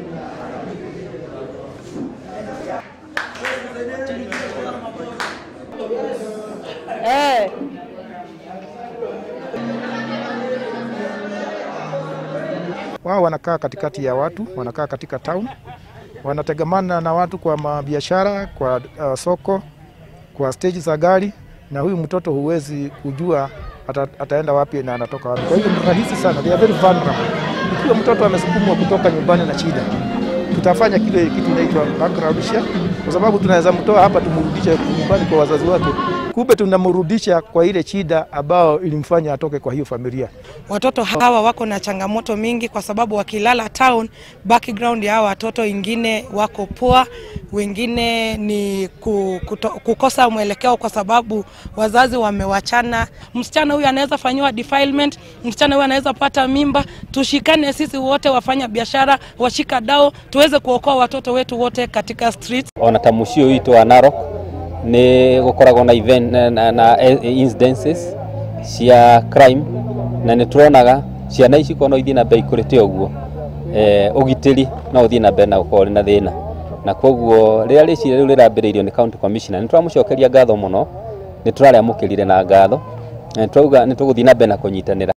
Eh. Wao wanakaa katikati ya watu, wanakaa katika town, wanategemana na watu kwa mabiashara, kwa uh, soko, kwa stage za gari, na huyu mtoto huwezi kujua ata, ataenda wapi na anatoka wapi. Kwa hiyo ni rahisi sana, they are very vulnerable. Ikiwa mtoto amesukumwa kutoka nyumbani na shida, tutafanya kile kitu inaitwa background check, kwa sababu tunaweza mtoa hapa tumrudishe nyumbani kwa wazazi wake, kumbe tunamrudisha kwa ile shida ambayo ilimfanya atoke kwa hiyo familia. Watoto hawa wako na changamoto mingi kwa sababu wakilala town, background ya hawa watoto wengine wako poa, wengine ni ku- kuto, kukosa mwelekeo kwa sababu wazazi wamewachana. Msichana huyu anaweza fanyiwa defilement, msichana huyu anaweza pata mimba. Tushikane sisi wote, wafanya biashara, washika dao, tuweze kuokoa watoto wetu wote katika streets. ona ta muciĩ ũyũ witũ wa Narok nĩ gũkoragwo na event na, na, na incidences cia crime na nĩ tũronaga ciana ici korwo no ithiĩ na mbere ikũrĩte ũguo eh, ũgitĩri no ũthiĩ na mbere na gũkorwo na thĩna na koguo rĩrĩa rĩciria rĩu rĩrambĩrĩirio nĩ county commissioner nĩ tũramũcokeria ngatho mũno nĩ tũrarĩamũkĩrire na ngatho na nĩ tũrauga nĩ tũgũthiĩ na mbere na kũnyitanĩra